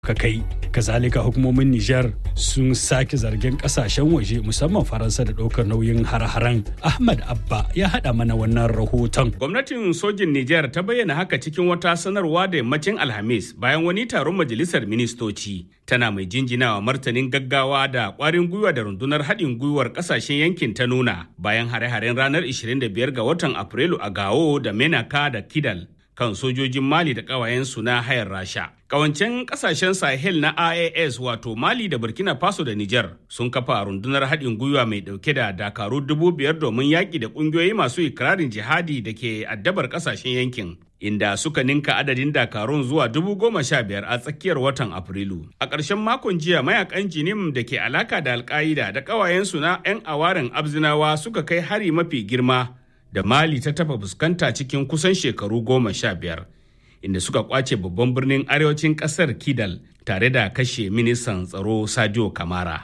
ka kai kazalika hukumomin Nijar sun sake zargin kasashen waje musamman Faransa da ɗaukar nauyin har-haren Ahmad Abba ya haɗa mana wannan rahoton. Gwamnatin sojin Nijar ta bayyana haka cikin wata sanarwa da yammacin Alhamis bayan wani taron majalisar ministoci tana mai jinjinawa martanin gaggawa da ƙwarin gwiwa da rundunar haɗin gwiwar ƙasashen yankin ta nuna bayan hare-haren ranar 25 ga watan Afrilu a Gao da Menaka da Kidal. kan sojojin Mali da ƙawayensu na hayar Rasha. Kawancen ƙasashen Sahel na IAS wato Mali da Burkina Faso da Nijar sun kafa rundunar haɗin gwiwa mai ɗauke da dakaru dubu biyar domin yaƙi da ƙungiyoyi masu ikirarin jihadi da ke addabar ƙasashen yankin. Inda suka ninka adadin dakarun zuwa dubu goma sha biyar a tsakiyar watan Afrilu. A ƙarshen makon jiya mayakan jinim da ke alaka da alƙa'ida da ƙawayensu na 'yan awarin Abzinawa suka kai hari mafi girma da Mali ta taba fuskanta cikin kusan shekaru goma sha biyar, inda suka kwace babban birnin arewacin kasar Kidal tare da kashe ministan tsaro Sadio Kamara.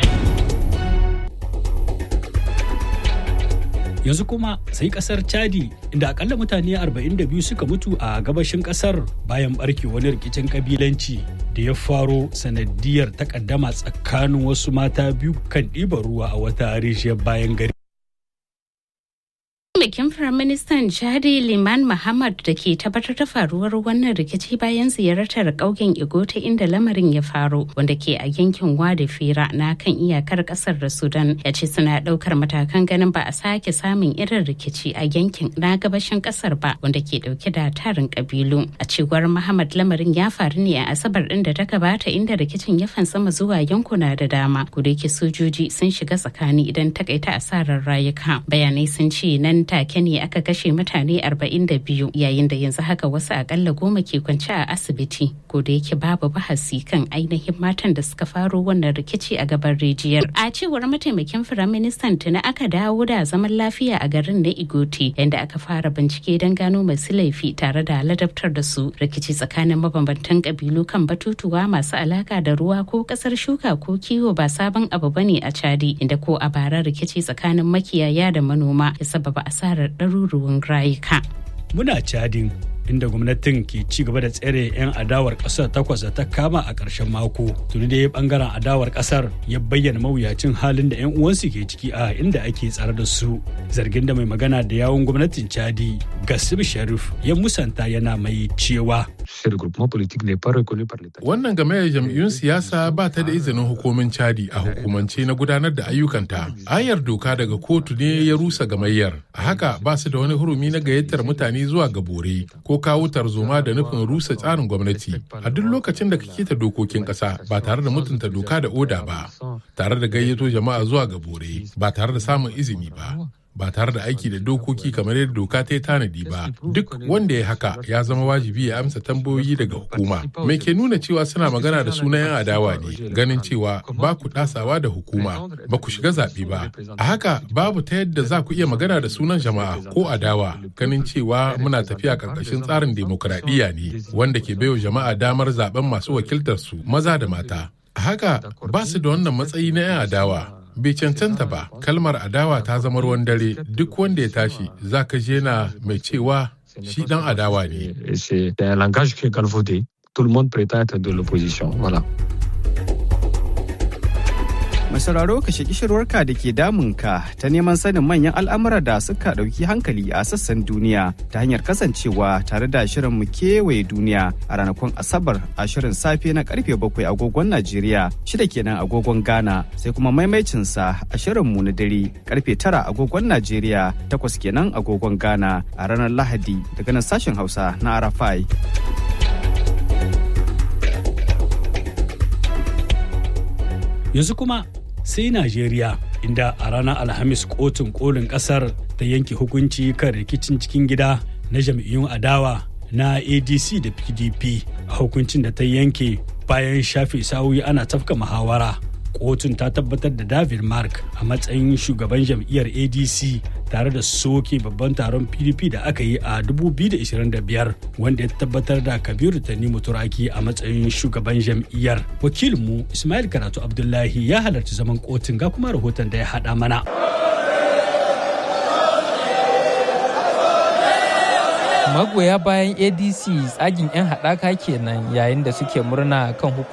Yanzu kuma sai kasar Chadi inda akalla mutane 42 suka mutu a gabashin kasar bayan barke wani rikicin kabilanci da ya faro sanadiyar takaddama tsakanin wasu mata biyu kan ɗiban ruwa a wata rijiyar bayan gari. Mataimakin Firaministan Chadi Liman Muhammad da ke tabbatar da faruwar wannan rikici bayan ziyartar ƙauyen Igota inda lamarin ya faru wanda ke a yankin Wadi Fira na kan iyakar ƙasar da Sudan ya ce suna ɗaukar matakan ganin ba a sake samun irin rikici a yankin na gabashin ƙasar ba wanda ke ɗauke da tarin ƙabilu. A cewar Muhammad lamarin ya faru ne a Asabar ɗin da ta gabata inda rikicin ya fansama zuwa yankuna da dama. Kudake sojoji sun shiga tsakani idan takaita asarar rayuka. Bayanai sun ce nan take ne aka kashe mutane 42 yayin da yanzu haka wasu akalla goma ke kwance a asibiti ko da yake babu bahasi kan ainihin matan da suka faro wannan rikici a gaban rijiyar a cewar mataimakin firaministan tuni aka dawo da zaman lafiya a garin na igoti yadda aka fara bincike don gano masu laifi tare da ladabtar da su rikici tsakanin mabambantan kabilu kan batutuwa masu alaka da ruwa ko kasar shuka ko kiwo ba sabon abu bane a chadi inda ko a bara rikici tsakanin makiyaya da manoma ya sababa asarar ɗaruruwan rayuka. Muna cadin inda gwamnatin ke ci gaba da tsere 'yan adawar kasar takwas da ta kama a ƙarshen mako tuni da ya bangaren adawar kasar ya bayyana mawuyacin halin da 'yan uwansu ke ciki a inda ake tsare da su zargin da mai magana da yawun gwamnatin chadi gasib sharif ya musanta yana mai cewa Wannan game jam'iyyun siyasa ba ta da izinin hukumin Chadi a hukumance na gudanar da ayyukanta. Ayar doka daga kotu ne ya rusa gamayyar. A haka ba su da wani hurumi na gayyatar mutane zuwa ga bore ko kawo tarzoma da nufin rusa tsarin gwamnati. A duk lokacin da kake ta dokokin ƙasa ba tare da mutunta doka da oda ba, tare da gayyato jama'a zuwa ga bore ba tare da samun izini ba. ba tare da aiki da dokoki kamar yadda doka ta yi tanadi ba duk wanda ya haka ya zama wajibi ya amsa tambayoyi daga hukuma mai ke nuna cewa suna magana da sunan yan adawa ne ganin cewa ba ku dasawa da hukuma ba ku shiga zaɓe ba a haka babu ta yadda za ku iya magana da sunan jama'a ko adawa ganin cewa muna tafiya ƙarƙashin tsarin demokuraɗiyya ne wanda ke baiwa jama'a damar zaben masu wakiltar su maza da mata a haka ba su da wannan matsayi na 'yan adawa bai cancanta ba kalmar adawa ta zama ruwan dare duk wanda ya tashi za ka je na mai cewa shi dan adawa ne. Masararo ka shaki shirwarka da ke damunka ta neman sanin manyan al'amura da suka ɗauki hankali a sassan duniya ta hanyar kasancewa tare da shirin mu kewaye duniya a ranakun Asabar a shirin safe na karfe bakwai agogon Najeriya shida kenan agogon Ghana sai kuma maimaicinsa a shirin mu na dare karfe tara agogon Najeriya takwas kenan agogon Ghana a ranar Lahadi daga nan sashen Hausa na Arafai. Yanzu kuma sai Najeriya inda a ranar Alhamis kotun kolin kasar ta yanke hukunci kan rikicin cikin gida na jam'iyyun adawa na ADC da PDP a hukuncin da ta yanke bayan shafe sa'o'i ana tafka muhawara. Kotun ta tabbatar da David Mark a matsayin shugaban jam'iyyar ADC tare da soke babban taron PDP da aka yi a 2025 wanda ya tabbatar da Kabiru Tanimu Turaki a matsayin shugaban jam'iyyar. Wakilinmu Ismail Karatu Abdullahi ya halarci zaman kotun ga kuma rahoton da ya haɗa mana. magoya bayan adc tsagin 'yan haɗaka kenan yayin da suke murna kan